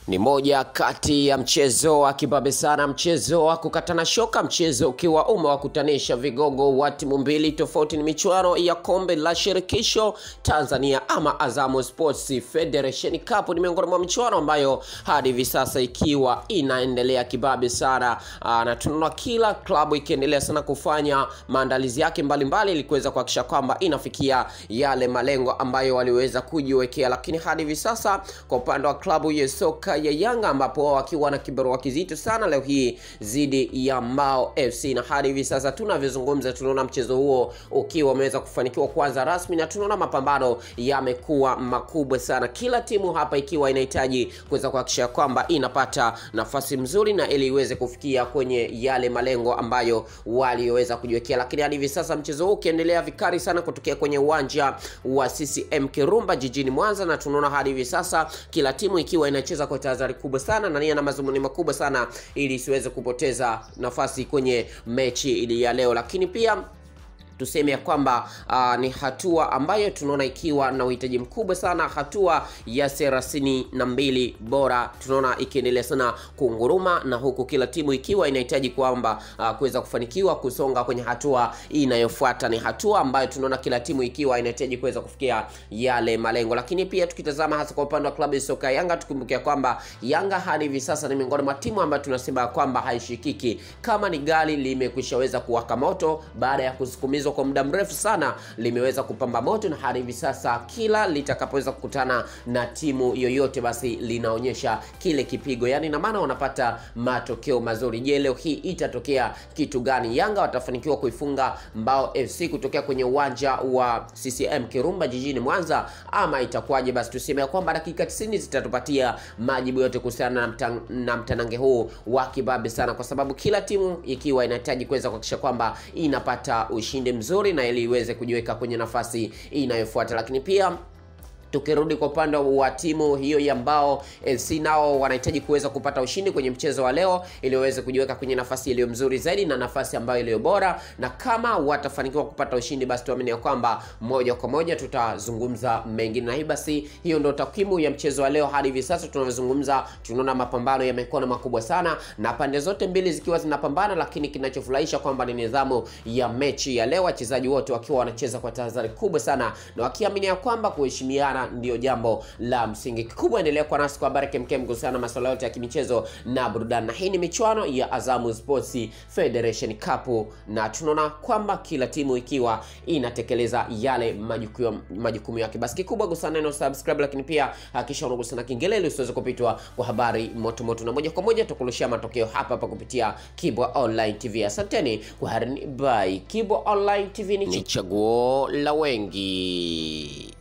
Ni moja kati ya mchezo wa kibabe sana, mchezo wa kukatana shoka, mchezo ukiwa umewakutanisha vigogo wa timu mbili tofauti. Ni michuano ya kombe la shirikisho Tanzania ama Azamu Sports Federation Cup. Ni miongoni mwa michuano ambayo hadi hivi sasa ikiwa inaendelea kibabe sana, Aa, na tunaona kila klabu ikiendelea sana kufanya maandalizi yake mbalimbali ili kuweza kuhakikisha kwamba inafikia yale malengo ambayo waliweza kujiwekea, lakini hadi hivi sasa kwa upande wa klabu ya soka ya Yanga ambapo wao wakiwa na kibarua kizito sana leo hii dhidi ya Mbao FC, na hadi hivi sasa tunavyozungumza, tunaona mchezo huo ukiwa umeweza kufanikiwa kwanza rasmi, na tunaona mapambano yamekuwa makubwa sana, kila timu hapa ikiwa inahitaji kuweza kuhakikisha kwamba inapata nafasi mzuri na ili iweze kufikia kwenye yale malengo ambayo walioweza kujiwekea, lakini hadi hivi sasa mchezo huu ukiendelea vikali sana kutokea kwenye uwanja wa CCM Kirumba jijini Mwanza, na tunaona hadi hivi sasa kila timu ikiwa inacheza kwa tahadhari kubwa sana na nia na mazumuni makubwa sana ili isiweze kupoteza nafasi kwenye mechi ili ya leo, lakini pia tuseme ya kwamba uh, ni hatua ambayo tunaona ikiwa na uhitaji mkubwa sana, hatua ya thelathini na mbili bora tunaona ikiendelea sana kunguruma, na huku kila timu ikiwa inahitaji kwamba uh, kuweza kufanikiwa kusonga kwenye hatua inayofuata. Ni hatua ambayo tunaona kila timu ikiwa inahitaji kuweza kufikia yale malengo, lakini pia tukitazama hasa kwa upande wa klabu ya soka Yanga, tukumbuke kwamba Yanga hadi hivi sasa ni miongoni mwa timu ambayo tunasema kwamba haishikiki, kama ni gari limekwishaweza kuwaka moto baada ya kusukumizwa kwa muda mrefu sana limeweza kupamba moto, na hadi hivi sasa kila litakapoweza kukutana na timu yoyote, basi linaonyesha kile kipigo, yani na maana wanapata matokeo mazuri. Je, leo hii itatokea kitu gani? Yanga watafanikiwa kuifunga Mbao FC kutokea kwenye uwanja wa CCM Kirumba jijini Mwanza ama itakuwaje? Basi tuseme kwamba dakika 90 zitatupatia majibu yote kuhusiana na, mtang, na mtanange huu wa kibabe sana, kwa sababu kila timu ikiwa inahitaji kuweza kuhakikisha kwamba inapata ushindi mzuri na ili iweze kujiweka kwenye nafasi inayofuata, lakini pia tukirudi kwa upande wa timu hiyo ya Mbao FC, nao wanahitaji kuweza kupata ushindi kwenye mchezo wa leo ili waweze kujiweka kwenye nafasi iliyo mzuri zaidi na nafasi ambayo iliyo bora, na kama watafanikiwa kupata ushindi, basi tuamini ya kwamba moja kwa moja tutazungumza mengine, na hii basi, hiyo ndio takwimu ya mchezo wa leo. Hadi hivi sasa tunavyozungumza, tunaona mapambano yamekuwa na makubwa sana na pande zote mbili zikiwa zinapambana, lakini kinachofurahisha kwamba ni nidhamu ya mechi ya leo, wachezaji wote wakiwa wanacheza kwa tahadhari kubwa sana na wakiamini ya kwamba kuheshimiana ndio jambo la msingi. Kikubwa endelea kwa nasi kwa habari kemkem kuhusiana na masuala yote ya kimichezo na burudani, na hii ni michuano ya Azamu Sports Federation Cup, na tunaona kwamba kila timu ikiwa inatekeleza yale majukumu majukumu yake. Basi kikubwa gusa neno subscribe, lakini pia hakikisha unagusa na kengele ili usiweze kupitwa kwa habari moto moto, na moja kwa moja tukurushia matokeo hapa hapa kupitia Kibwa Online TV. Asanteni kwa harini, bye. Kibwa Online TV ni chaguo la wengi.